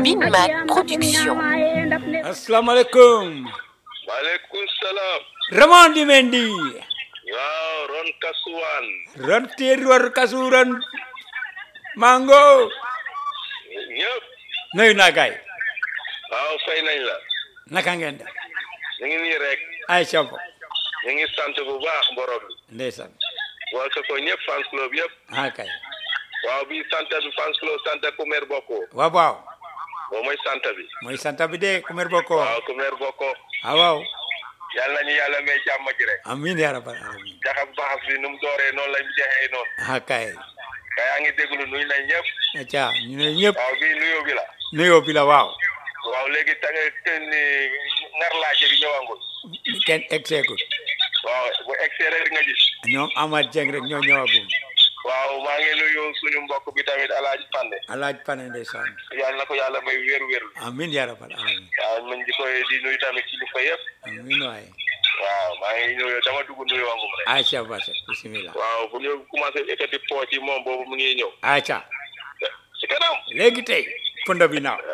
Binman Production. asalaamaaleykum maaleykum salaam. Ramondi Mendy waaw Ron Kasuwan. ron teeruwar kasuran mango ñëpp. nuyu naa gaay waaw fay nañ la. naka ngeen def ñu ngi nii rek. ay sabo ñu ngi sant bu baax borom bi. ndeysaan waa ko ko ñëpp fans club yëpp. ah kay waaw bi sant bi fans club sant ku mer bokko. waaw waaw moom mooy sant bi. mooy santa bi de kumer bokko waaw ku mer bokko. ah waaw yàlla nañu yàlla may jàmm ji rek. amin ya rabbal alamin jaxab baax bi nu mu dooree noonu lañ jeexee noonu. ah kay ka yaa ngi déglu nuyu nañ ñëpp. aca ñu ne ñëpp waaw bii nuyoo bi la. nuyoo bi la waaw waaw léegi ta nga ten ni ngar laaje bi ñëwangul. kenn egseegul waaw bu egsee rek nga gis. ñoom Amath Dieng rek ñoo ñëwagum waaw maa ngi nuyu suñu mbokk bi tamit Alaaji Pande. alaaj pane ndeysaan yàlla na ko yàlla may wér wér amin ya rabbal alamin waaw man di koy di nuyu tamit kilifa yëpp amin waaye waaw maa ngi nuyu dama dugg nuyu wangum rek aca base bismillah waaw bu ñu commencé ekkati pooc yi moom boobu mu ngi ñëw aca si kanam léegi tey pënd bi naaw